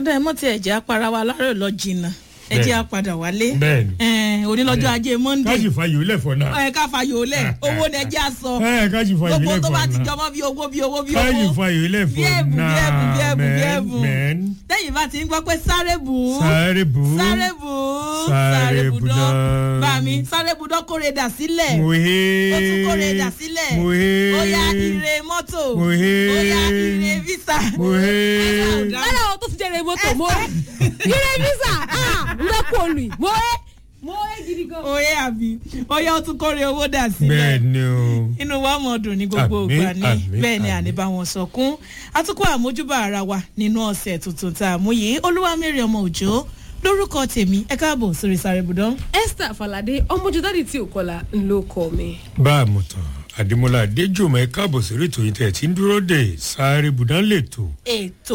ọ̀dà ẹ̀ mọ́ ti ẹ̀jẹ̀ apara wa lárẹ̀ lọ jìnnà ẹ̀jẹ̀ apadà wálé Bẹ́ẹ̀ni. Ẹ̀ẹ́n, onílọ́jọ́ ajé monde káàsì fàyè ó lẹ̀fọ́ náà. ẹ̀ ká fayò lẹ̀ owó ni ẹjẹ́ àsọ ẹ káàsì fàyè ó gbogbo tó lẹ̀fọ́ bá ti náà. jọmọ́ bí owó bí owó bí káàsì owó fàyè ó bí lẹ̀fọ́ ẹ̀bùn bí ẹ̀bùn bí náà ẹ̀bùn bí ẹ̀bùn mẹ́n lẹ́yìn bá ti ń gbọ́ pé sáré bù ú sáré bù ú sáré bù ú Sáré budán budán. bá mi sáré budán kórè dà sílẹ̀ mòhe ó tún kórè dà sílẹ̀ mòhe ó yá ire mọ́tò Mòhe. ó yá ire visa mòhe lọ́dọ̀ àwọn tó ti jẹ́rẹ̀ mọ́tò mo ire visa n bẹ kó olù mo ẹ mo ẹ gidi gan. ó yẹ àbí ó yá ó tún kórè owó dà sílẹ̀ bẹ́ẹ̀ ni o inú wa mọ̀ dùn ní gbogbo Àmín, ìgbà ní àmín, bẹ́ẹ̀ ni àmín. àníbá wọn sọkún atukọ̀ àmójúbà ara wa nínú ọ̀sẹ̀ tuntun tá a mú yìí olúwamẹ́rì ọmọ òjò lórúkọ tèmi ẹ káàbọ̀ sórí sáré budán. esther falade ọmọjú dáàdi tí ò kọlà ń ló kọ mi. bá a mọ̀ tán àdìmọ́lá adéjùmọ̀ ẹ káàbọ̀ sórí ètò yìí tẹ̀ tí ń dúró dé sáré bùdán lè tò. ètò